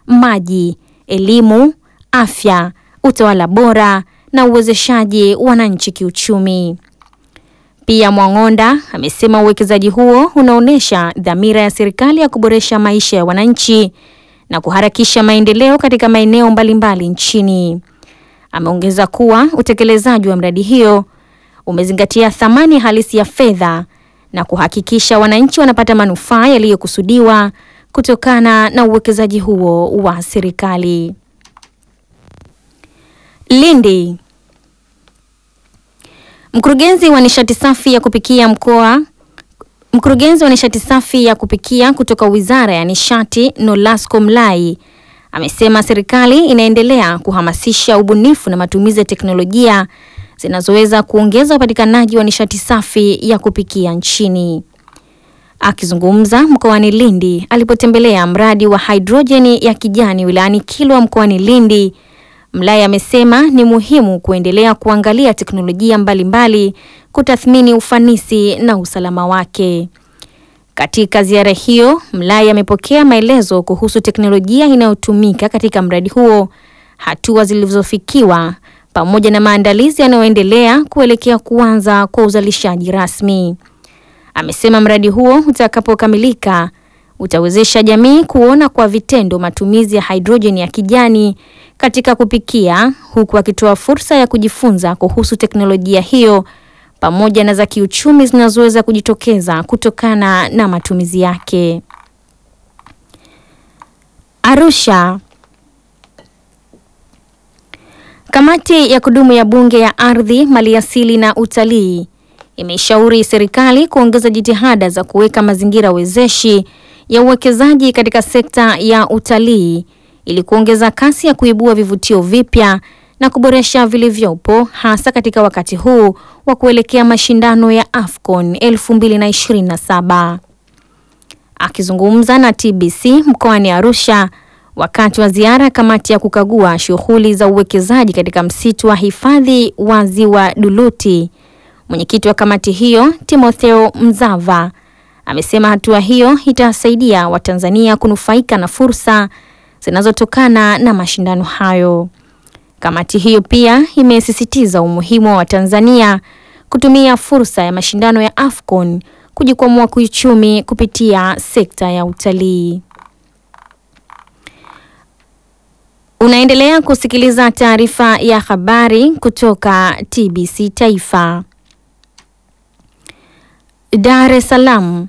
maji, elimu, afya, utawala bora na uwezeshaji wananchi kiuchumi. Pia Mwang'onda amesema uwekezaji huo unaonyesha dhamira ya serikali ya kuboresha maisha ya wananchi na kuharakisha maendeleo katika maeneo mbalimbali nchini. Ameongeza kuwa utekelezaji wa mradi hiyo umezingatia thamani halisi ya fedha na kuhakikisha wananchi wanapata manufaa yaliyokusudiwa kutokana na uwekezaji huo wa serikali. Lindi. Mkurugenzi wa nishati safi ya kupikia mkoa Mkurugenzi wa nishati safi ya kupikia kutoka Wizara ya Nishati Nolasco Mlai amesema serikali inaendelea kuhamasisha ubunifu na matumizi ya teknolojia zinazoweza kuongeza upatikanaji wa nishati safi ya kupikia nchini. Akizungumza mkoani Lindi alipotembelea mradi wa hidrojeni ya kijani wilayani Kilwa mkoani Lindi, Mlai amesema ni muhimu kuendelea kuangalia teknolojia mbalimbali kutathmini ufanisi na usalama wake. Katika ziara hiyo, Mlai amepokea maelezo kuhusu teknolojia inayotumika katika mradi huo, hatua zilizofikiwa pamoja na maandalizi yanayoendelea kuelekea kuanza kwa uzalishaji rasmi. Amesema mradi huo utakapokamilika utawezesha jamii kuona kwa vitendo matumizi ya hidrojeni ya kijani katika kupikia, huku akitoa fursa ya kujifunza kuhusu teknolojia hiyo pamoja na za kiuchumi zinazoweza kujitokeza kutokana na matumizi yake. Arusha. Kamati ya kudumu ya Bunge ya Ardhi, Maliasili na Utalii imeshauri serikali kuongeza jitihada za kuweka mazingira wezeshi ya uwekezaji katika sekta ya utalii ili kuongeza kasi ya kuibua vivutio vipya na kuboresha vilivyopo hasa katika wakati huu wa kuelekea mashindano ya AFCON 2027. Akizungumza na TBC mkoani Arusha wakati wa ziara ya kamati ya kukagua shughuli za uwekezaji katika msitu wa hifadhi wa Ziwa Duluti, mwenyekiti wa kamati hiyo Timotheo Mzava amesema hatua hiyo itasaidia Watanzania kunufaika na fursa zinazotokana na mashindano hayo. Kamati hiyo pia imesisitiza umuhimu wa Watanzania kutumia fursa ya mashindano ya AFCON kujikwamua kiuchumi kupitia sekta ya utalii. Unaendelea kusikiliza taarifa ya habari kutoka TBC Taifa. Dar es Salaam.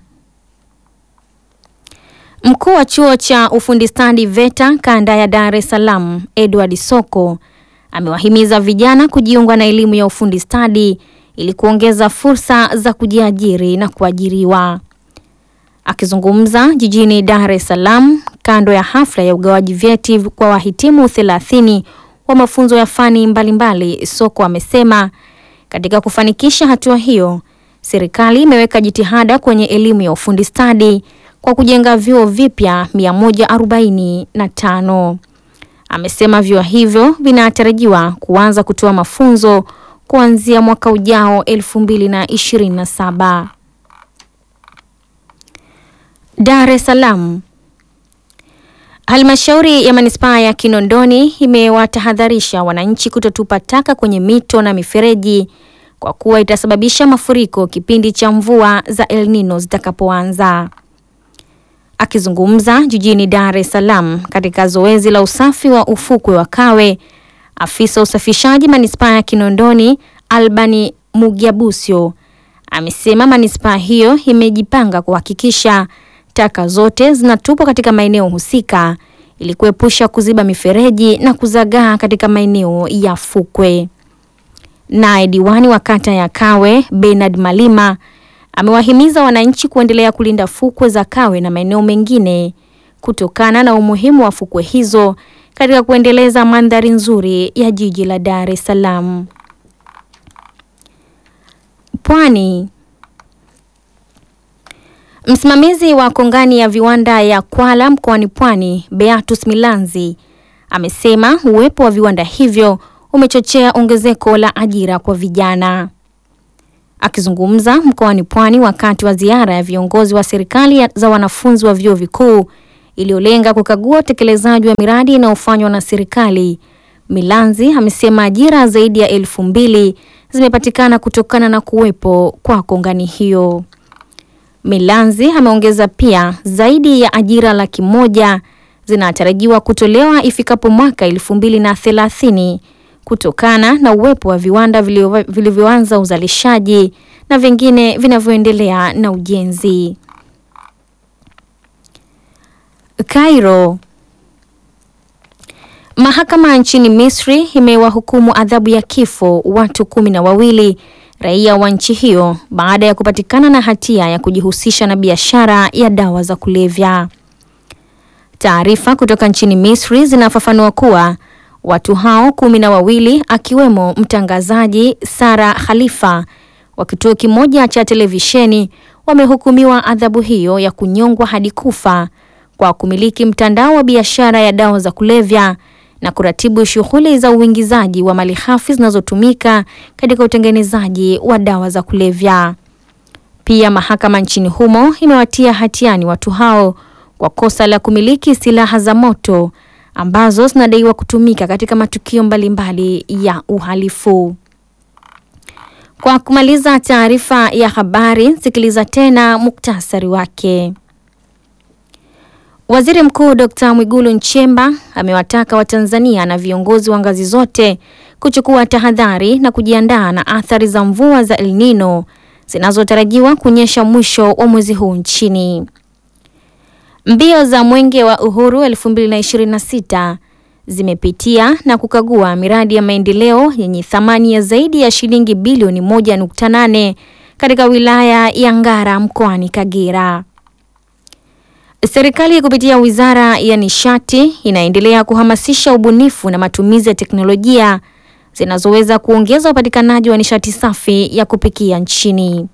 Mkuu wa chuo cha ufundi stadi VETA kanda ya Dar es Salaam, Edward Soko amewahimiza vijana kujiunga na elimu ya ufundi stadi ili kuongeza fursa za kujiajiri na kuajiriwa. Akizungumza jijini Dar es Salaam kando ya hafla ya ugawaji vyeti kwa wahitimu 30 wa mafunzo ya fani mbalimbali, Soko amesema katika kufanikisha hatua hiyo, serikali imeweka jitihada kwenye elimu ya ufundi stadi kwa kujenga vyuo vipya 145. Amesema vyuo hivyo vinatarajiwa kuanza kutoa mafunzo kuanzia mwaka ujao 2027. Dar es Salaam. Halmashauri ya Manispaa ya Kinondoni imewatahadharisha wananchi kutotupa taka kwenye mito na mifereji kwa kuwa itasababisha mafuriko kipindi cha mvua za El Nino zitakapoanza. Akizungumza jijini Dar es Salaam katika zoezi la usafi wa ufukwe wa Kawe, afisa usafishaji manispaa ya Kinondoni Albani Mugyabusyo amesema manispaa hiyo imejipanga kuhakikisha taka zote zinatupwa katika maeneo husika ili kuepusha kuziba mifereji na kuzagaa katika maeneo ya fukwe. Naye diwani wa kata ya Kawe Bernard Malima amewahimiza wananchi kuendelea kulinda fukwe za Kawe na maeneo mengine kutokana na umuhimu wa fukwe hizo katika kuendeleza mandhari nzuri ya jiji la Dar es Salaam. Pwani. Msimamizi wa kongani ya viwanda ya Kwala mkoani Pwani, Beatus Milanzi, amesema uwepo wa viwanda hivyo umechochea ongezeko la ajira kwa vijana. Akizungumza mkoani Pwani wakati wa ziara ya viongozi wa serikali za wanafunzi wa vyuo vikuu iliyolenga kukagua utekelezaji wa miradi inayofanywa na serikali. Milanzi amesema ajira zaidi ya elfu mbili zimepatikana kutokana na kuwepo kwa kongani hiyo. Milanzi ameongeza pia zaidi ya ajira laki moja zinatarajiwa kutolewa ifikapo mwaka elfu mbili na thelathini kutokana na uwepo wa viwanda vilivyoanza uzalishaji na vingine vinavyoendelea na ujenzi. Cairo. Mahakama nchini Misri imewahukumu adhabu ya kifo watu kumi na wawili raia wa nchi hiyo baada ya kupatikana na hatia ya kujihusisha na biashara ya dawa za kulevya. Taarifa kutoka nchini Misri zinafafanua kuwa watu hao kumi na wawili akiwemo mtangazaji Sara Khalifa wa kituo kimoja cha televisheni wamehukumiwa adhabu hiyo ya kunyongwa hadi kufa kwa kumiliki mtandao wa biashara ya dawa za kulevya na kuratibu shughuli za uingizaji wa malighafi zinazotumika katika utengenezaji wa dawa za kulevya. Pia mahakama nchini humo imewatia hatiani watu hao kwa kosa la kumiliki silaha za moto ambazo zinadaiwa kutumika katika matukio mbalimbali ya uhalifu. Kwa kumaliza taarifa ya habari, sikiliza tena muktasari wake. Waziri Mkuu Dr. Mwigulu Nchemba amewataka Watanzania na viongozi wa ngazi zote kuchukua tahadhari na kujiandaa na athari za mvua za El Nino zinazotarajiwa kunyesha mwisho wa mwezi huu nchini. Mbio za Mwenge wa Uhuru 2026 zimepitia na kukagua miradi ya maendeleo yenye thamani ya zaidi ya shilingi bilioni 1.8 katika wilaya ya Ngara mkoani Kagera. Serikali kupitia Wizara ya Nishati inaendelea kuhamasisha ubunifu na matumizi ya teknolojia zinazoweza kuongeza upatikanaji wa nishati safi ya kupikia nchini.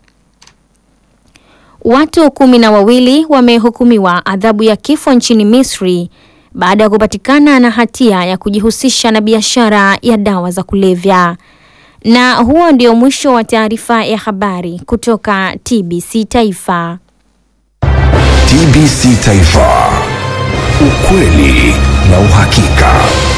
Watu kumi na wawili wamehukumiwa adhabu ya kifo nchini Misri baada ya kupatikana na hatia ya kujihusisha na biashara ya dawa za kulevya. Na huo ndio mwisho wa taarifa ya habari kutoka TBC Taifa. TBC Taifa. Ukweli na uhakika.